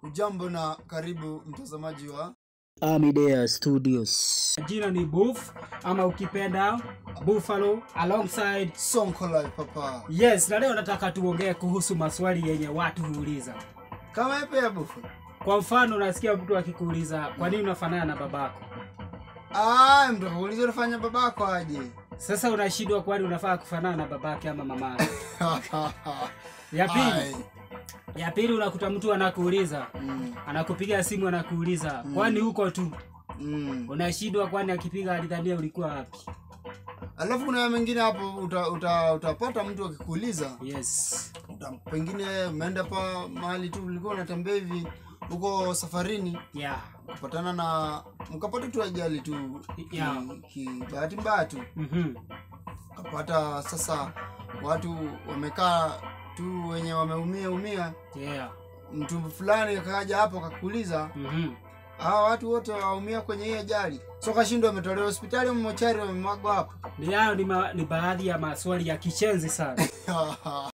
Ujambo na karibu mtazamaji wa Amidea Studios. Jina ni Buff ama ukipenda Buffalo alongside Sonko Live papa. Yes, na leo nataka tuongee kuhusu maswali yenye watu huuliza. Kama epe ya bufu. Kwa mfano, unasikia mtu akikuuliza kwa nini unafanana na babako. Ah, mtu akuuliza unafanya babako aje? Sasa unashindwa, kwani unafaa kufanana na babake ama mamake? Ya Ai. pili, ya pili unakuta mtu anakuuliza, Mm, anakupiga simu anakuuliza, kwani huko tu? mm. Unashindwa, kwani akipiga alidhania ulikuwa wapi? Alafu kuna mengine hapo uta, uta, utapata mtu akikuuliza Yes. uta, pengine umeenda pa mahali tu ulikuwa unatembea hivi huko safarini Yeah. kupatana na mkapata tu ajali tu Yeah. ki, ki, bahati mbaya tu Mhm. kapata sasa watu wamekaa tu wenye wameumia umia Yeah. mtu fulani akaja hapo akakuuliza Mhm. hawa watu wote waumia kwenye hii ajali so kashindwa ametolewa hospitali mochari wamemwagwa hapo Ni hayo ni, ma, ni baadhi ya maswali ya kichenzi sana.